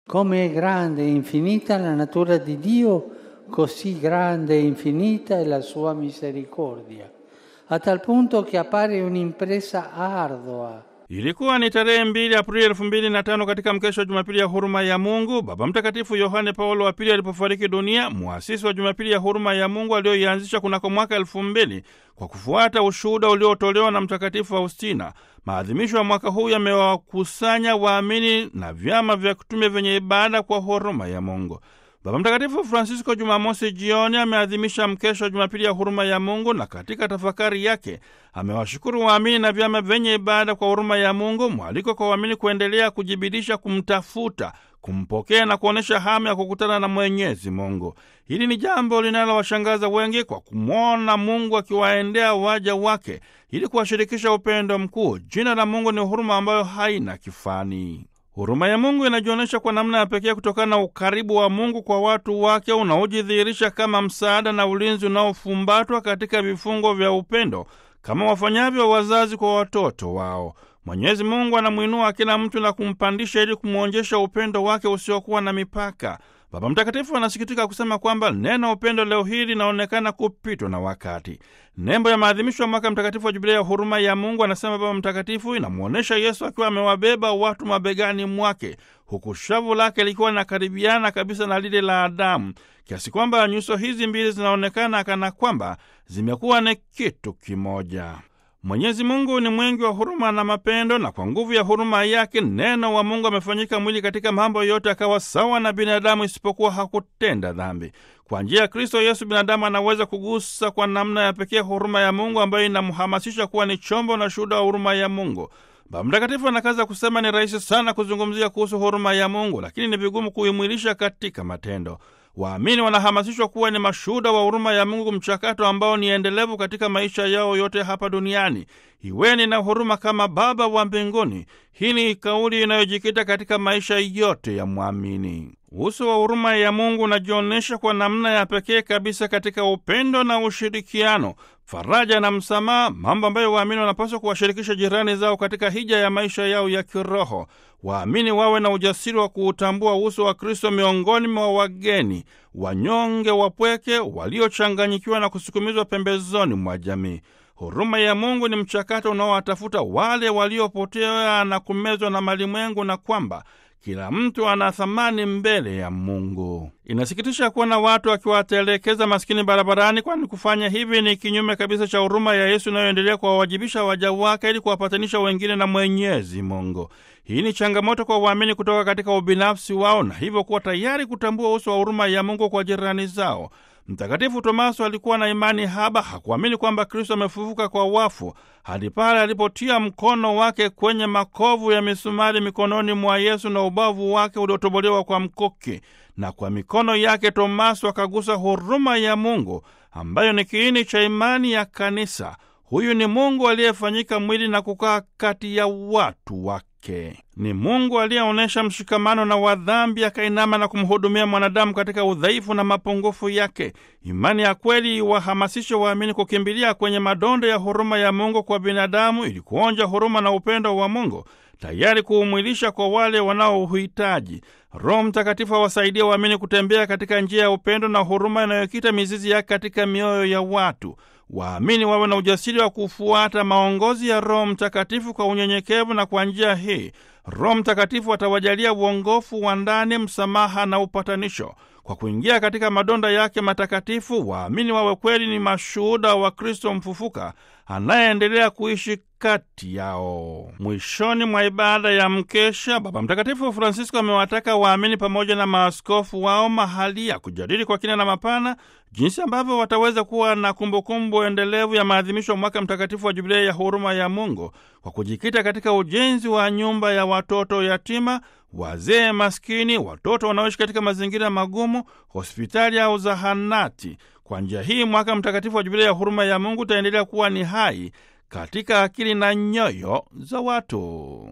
Come è grande e infinita la natura di Dio, così grande e infinita è la sua misericordia, a tal punto che appare un'impresa ardua. Ilikuwa ni tarehe mbili Aprili elfu mbili na tano katika mkesho wa Jumapili ya huruma ya Mungu, Baba Mtakatifu Yohane Paulo wa Pili alipofariki dunia, muasisi wa Jumapili ya huruma ya Mungu aliyoianzisha kunako mwaka elfu mbili kwa kufuata ushuhuda uliotolewa na Mtakatifu Faustina. Maadhimisho ya mwaka huu yamewakusanya waamini na vyama vya kitume vyenye ibada kwa huruma ya Mungu. Baba Mtakatifu Francisco Jumamosi jioni ameadhimisha mkesho wa Jumapili ya huruma ya Mungu, na katika tafakari yake amewashukuru waamini na vyama vyenye ibada kwa huruma ya Mungu, mwaliko kwa waamini kuendelea kujibidisha kumtafuta, kumpokea na kuonyesha hamu ya kukutana na Mwenyezi Mungu. Hili ni jambo linalowashangaza wengi kwa kumwona Mungu akiwaendea waja wake ili kuwashirikisha upendo mkuu. Jina la Mungu ni huruma ambayo haina kifani. Huruma ya Mungu inajionyesha kwa namna ya pekee kutokana na ukaribu wa Mungu kwa watu wake unaojidhihirisha kama msaada na ulinzi unaofumbatwa katika vifungo vya upendo kama wafanyavyo wazazi kwa watoto wao. Mwenyezi Mungu anamwinua kila mtu na kumpandisha ili kumwonjesha upendo wake usiokuwa na mipaka. Baba Mtakatifu anasikitika kusema kwamba neno upendo leo hii linaonekana kupitwa na wakati. Nembo ya maadhimisho ya mwaka mtakatifu wa Jubilia ya huruma ya Mungu, anasema Baba Mtakatifu, inamwonyesha Yesu akiwa amewabeba watu mabegani mwake, huku shavu lake likiwa linakaribiana kabisa na lile la Adamu, kiasi kwamba nyuso hizi mbili zinaonekana kana kwamba zimekuwa ni kitu kimoja. Mwenyezi Mungu ni mwingi wa huruma na mapendo, na kwa nguvu ya huruma yake neno wa Mungu amefanyika mwili katika mambo yote, akawa sawa na binadamu, isipokuwa hakutenda dhambi. Kwa njia ya Kristo Yesu binadamu anaweza kugusa kwa namna ya pekee huruma ya Mungu ambayo inamhamasisha kuwa ni chombo na shuhuda wa huruma ya Mungu. Baba Mtakatifu anakaza kusema ni rahisi sana kuzungumzia kuhusu huruma ya Mungu, lakini ni vigumu kuimwilisha katika matendo. Waamini wanahamasishwa kuwa ni mashuhuda wa huruma ya Mungu, mchakato ambao ni endelevu katika maisha yao yote hapa duniani. Iweni na huruma kama Baba wa mbinguni. Hii ni kauli inayojikita katika maisha yote ya mwamini. Uso wa huruma ya Mungu unajionyesha kwa namna ya pekee kabisa katika upendo na ushirikiano, faraja na msamaha, mambo ambayo waamini wanapaswa kuwashirikisha jirani zao katika hija ya maisha yao ya kiroho. Waamini wawe na ujasiri wa kuutambua uso wa Kristo miongoni mwa wageni, wanyonge, wapweke, waliochanganyikiwa na kusukumizwa pembezoni mwa jamii. Huruma ya Mungu ni mchakato unaowatafuta wale waliopotea na kumezwa na malimwengu, na kwamba kila mtu ana thamani mbele ya Mungu. Inasikitisha kuona watu wakiwatelekeza maskini barabarani, kwani kufanya hivi ni kinyume kabisa cha huruma ya Yesu inayoendelea kuwawajibisha waja wake ili kuwapatanisha wengine na Mwenyezi Mungu. Hii ni changamoto kwa waamini kutoka katika ubinafsi wao na hivyo kuwa tayari kutambua uso wa huruma ya Mungu kwa jirani zao. Mtakatifu Tomaso alikuwa na imani haba, hakuamini kwamba Kristo amefufuka kwa wafu hadi pale alipotia mkono wake kwenye makovu ya misumari mikononi mwa Yesu na ubavu wake uliotobolewa kwa mkuki, na kwa mikono yake Tomaso akagusa huruma ya Mungu ambayo ni kiini cha imani ya Kanisa. Huyu ni Mungu aliyefanyika mwili na kukaa kati ya watu wake. Ni Mungu aliyeonyesha mshikamano na wadhambi, akainama na kumhudumia mwanadamu katika udhaifu na mapungufu yake. Imani ya kweli iwahamasishe waamini kukimbilia kwenye madondo ya huruma ya Mungu kwa binadamu, ili kuonja huruma na upendo wa Mungu, tayari kuumwilisha kwa wale wanaouhitaji. Roho Mtakatifu awasaidia waamini kutembea katika njia ya upendo na huruma inayokita mizizi yake katika mioyo ya watu. Waamini wawe na ujasiri wa kufuata maongozi ya Roho Mtakatifu kwa unyenyekevu, na kwa njia hii Roho Mtakatifu atawajalia uongofu wa ndani, msamaha na upatanisho. Kwa kuingia katika madonda yake matakatifu, waamini wawe kweli ni mashuhuda wa Kristo mfufuka anayeendelea kuishi kati yao. Mwishoni mwa ibada ya mkesha, Baba Mtakatifu Francisco amewataka waamini pamoja na maaskofu wao mahali ya kujadili kwa kina na mapana jinsi ambavyo wataweza kuwa na kumbukumbu endelevu ya maadhimisho ya mwaka mtakatifu wa Jubilei ya huruma ya Mungu kwa kujikita katika ujenzi wa nyumba ya watoto yatima, wazee maskini, watoto wanaoishi katika mazingira magumu, hospitali au zahanati. Kwa njia hii mwaka mtakatifu wa Jubilei ya huruma ya Mungu utaendelea kuwa ni hai katika akili na nyoyo za watu.